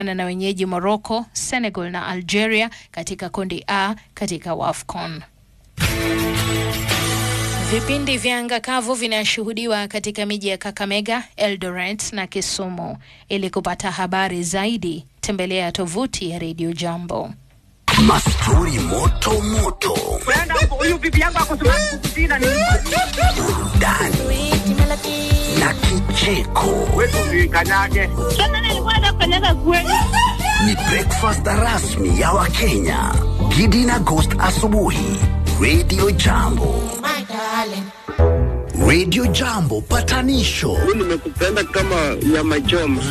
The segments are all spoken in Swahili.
na wenyeji Morocco, Senegal na Algeria katika kundi A katika WAFCON. Vipindi vya anga kavu vinashuhudiwa katika miji ya Kakamega, Eldoret na Kisumu. Ili kupata habari zaidi, tembelea tovuti ya Radio Jambo. Mastori moto moto, huyu bibi yangu akusumakukutina ni burudani na kicheko. kanyage Ni breakfast rasmi ya Wakenya. Gidi na Ghost asubuhi. Radio Jambo. Radio Jambo patanisho nimekupenda kama nyama choma.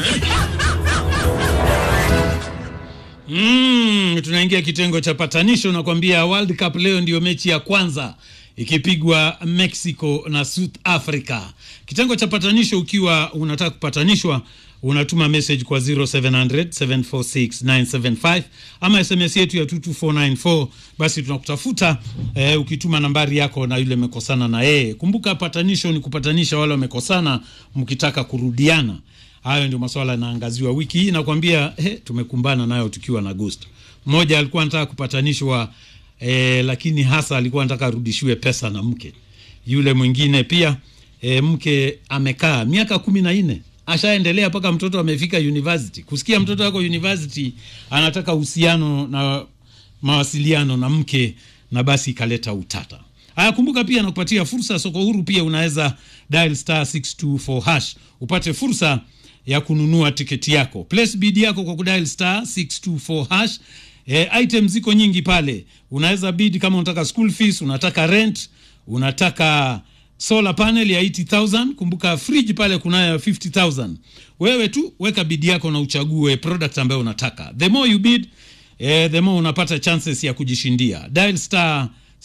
Mm, tunaingia kitengo cha patanisho nakwambia World Cup leo ndio mechi ya kwanza ikipigwa Mexico na South Africa. Kitengo cha patanisho, ukiwa unataka kupatanishwa unatuma message kwa 0700 746 975 ama SMS yetu ya 22494 basi tunakutafuta eh, ukituma nambari yako na yule mekosana na yeye. Kumbuka patanisho ni kupatanisha wale wamekosana mkitaka kurudiana. Hayo ndio masuala yanaangaziwa wiki hii. Nakwambia eh, tumekumbana nayo tukiwa na Gusto. Mmoja alikuwa anataka kupatanishwa eh, lakini hasa alikuwa anataka arudishiwe pesa na mke. Yule mwingine pia eh, mke amekaa miaka kumi na nne ashaendelea mpaka mtoto amefika university. Kusikia mtoto wako university anataka uhusiano na mawasiliano na mke, na basi ikaleta utata. Haya, kumbuka pia nakupatia fursa soko huru. Pia unaweza dial star 624 hash upate fursa ya kununua tiketi yako. Place bid yako kwa kudial star 624 hash. E, item ziko nyingi pale, unaweza bid kama unataka school fees, unataka rent, unataka solar panel ya 80000 kumbuka fridge pale kunayo 50000 wewe tu weka bid yako na uchague product ambayo unataka. The more you bid eh, the more unapata chances ya kujishindia. Dial star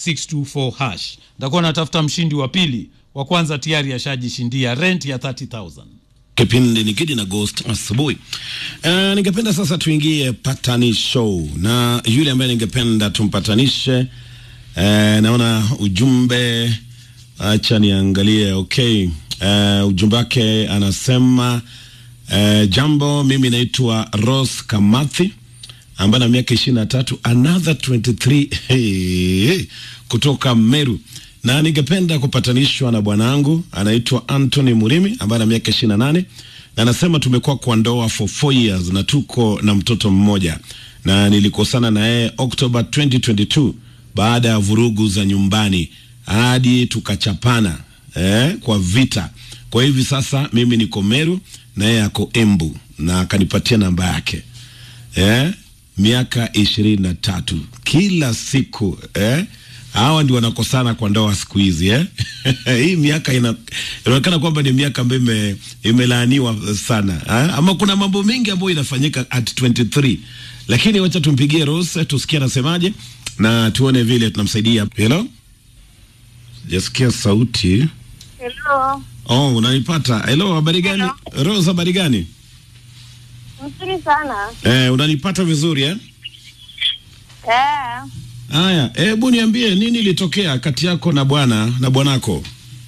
624 hash. Nitakuwa natafuta mshindi wa pili, wa kwanza tayari ashajishindia rent ya 30000 Kipindi ni Gidi na Ghost asubuhi. Uh, ningependa sasa tuingie patanisho na yule ambaye ningependa tumpatanishe. Uh, naona ujumbe, acha niangalie. Okay, uh, ujumbe wake anasema uh, jambo, mimi naitwa Rose Kamathi ambaye na miaka ishirini na tatu another 23 hey, hey, kutoka Meru na ningependa kupatanishwa na bwanangu anaitwa Anthony Murimi ambaye ana miaka ishirini na nane na anasema tumekuwa kwa ndoa for four years na tuko na mtoto mmoja, na nilikosana na yeye Oktoba 2022 baada ya vurugu za nyumbani hadi tukachapana eh, kwa vita. Kwa hivi sasa mimi niko Meru na yeye ako Embu na akanipatia namba yake eh, miaka ishirini na tatu kila siku eh, hawa ndio wanakosana kwa ndoa siku hizi eh? hii miaka ina- inaonekana kwamba ni miaka ambayo ime, imelaaniwa sana eh? ama kuna mambo mengi ambayo inafanyika at 23 lakini wacha tumpigie Rose tusikie anasemaje na tuone vile tunamsaidia hello sijasikia sauti Hello. oh unanipata hello habari gani Rose habari gani Mzuri sana. eh, unanipata vizuri eh? Eh. Haya, hebu niambie nini ilitokea kati yako na bwana na bwanako?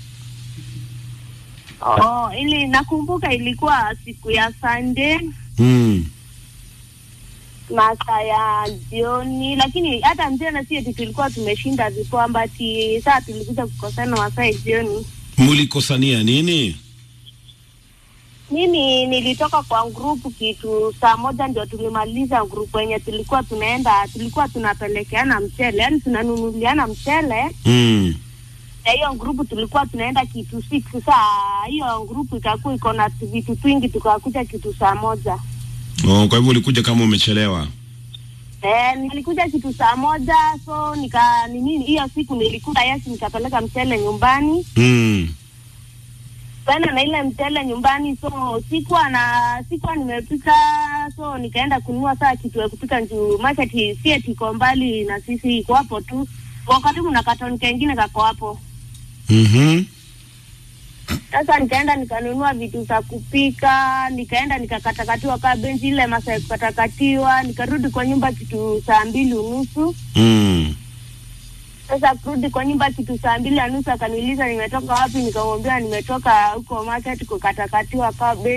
Oh, ili nakumbuka ilikuwa siku ya Sunday Mm. masaa ya jioni, lakini hata mchana si eti tulikuwa tumeshinda vikombe, ati saa tulikuja kukosana masaa ya jioni. Mlikosania nini? Mimi nilitoka kwa grupu kitu saa moja ndio tulimaliza grupu yenye tulikuwa tunaenda, tulikuwa tunapelekeana mchele, yani tunanunuliana mchele Mm. na hiyo grupu tulikuwa tunaenda kitu six. Saa hiyo grupu ikakuwa iko na vitu twingi, tukakuja kitu saa moja. Oh, kwa hivyo ulikuja kama umechelewa. Eh, nilikuja kitu saa moja, so nika nini, hiyo siku nilikula yasi, nikapeleka mchele nyumbani Mm. tena na ile mchele nyumbani, so sikuwa na sikuwa nimepika, so nikaenda kununua saa kitu ya kupika juu market si eti iko mbali na sisi, iko hapo tu kwa karibu na katoni kengine kako hapo. Mhm. Sasa nikaenda nikanunua vitu za kupika, nikaenda nikakatakatiwa kaa benchi ile masaa ya kukatakatiwa, nikarudi kwa nyumba kitu saa mbili unusu. Mm. Sasa kurudi kwa nyumba kitu saa mbili na nusu, akaniuliza nimetoka wapi, nikamwambia nimetoka huko market kukatakatiwa kaa benchi.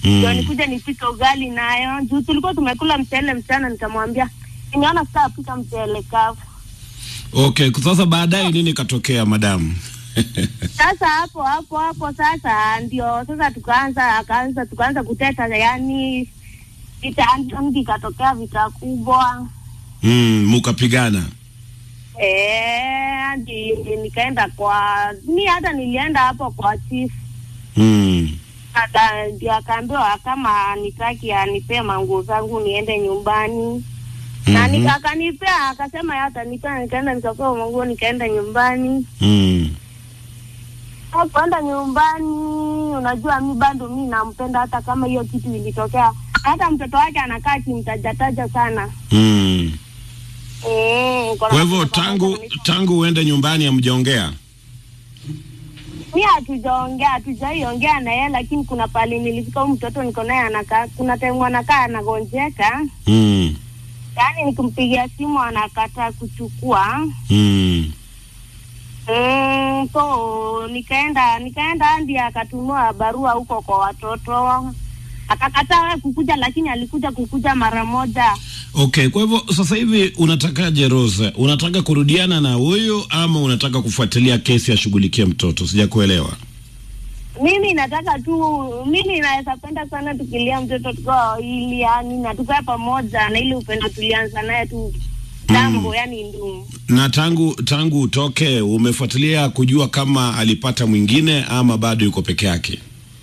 Mm. ndio nikuja nipike ugali nayo juu tulikuwa tumekula mchele mchana nikamwambia nimeona sitapika mchele kavu Okay, sasa baadaye nini katokea madamu? sasa hapo hapo hapo sasa ndio sasa tukaanza akaanza tukaanza kuteta yani vita andi ikatokea vita kubwa mm, mukapigana. Eh, hadi nikaenda kwa mi hata nilienda hapo kwa chief Mm. Aka- ndio akaambiwa kama nitaki anipee manguo zangu niende nyumbani na Mhm. nika- akanipea akasema yeye atanipea nikaenda nikapewa manguo nikaenda nyumbani Mm. Sasa kwenda nyumbani unajua mi bado mi nampenda hata kama hiyo kitu ilitokea hata mtoto wake anakaa kimtajataja sana Mm. Mm, Kwa hivyo tangu tangu uende nyumbani hamjaongea? mi hatujaongea hatujaiongea na yeye lakini kuna pali nilifika huyu mtoto niko naye anakaa kuna time anakaa anagonjeka Mm. yaani nikimpigia simu anakataa kuchukua Mm. mm, so nikaenda nikaenda hadi akatunua barua huko kwa watoto akakataa kukuja lakini alikuja kukuja mara moja Okay, kwa hivyo sasa hivi unatakaje Rose? Unataka kurudiana na huyu ama unataka kufuatilia kesi ashughulikie mtoto? Sijakuelewa. mimi nataka tu mimi naweza penda sana tukilia mtoto tukiwa wawili yani na tukae pamoja na ile upendo tulianza naye tu tambo Mm. yani ndumu Na tangu tangu utoke umefuatilia kujua kama alipata mwingine ama bado yuko peke yake?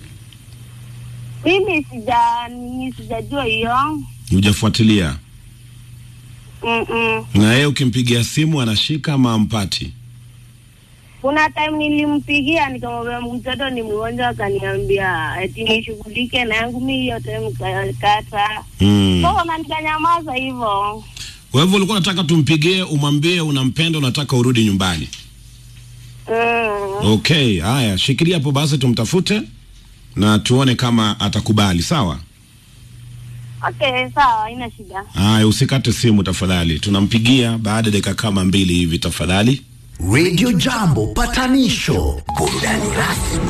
mimi sija ni sijajua hiyo Hujafuatilia? Mm-mm. Na yeye ukimpigia simu anashika ama ampati? kuna time nilimpigia nikamwambia mtoto ni mgonjwa akaniambia eti nishughulike na yangu mi hiyo time kata Mm. so na nikanyamaza hivyo Kwa hivyo ulikuwa unataka tumpigie umwambie unampenda unataka urudi nyumbani. mm. Okay, haya, shikilia hapo basi tumtafute na tuone kama atakubali, sawa? okay sawa haina shida Haya, usikate simu tafadhali. Tunampigia baada ya dakika kama mbili hivi tafadhali. Radio Jambo patanisho, burudani rasmi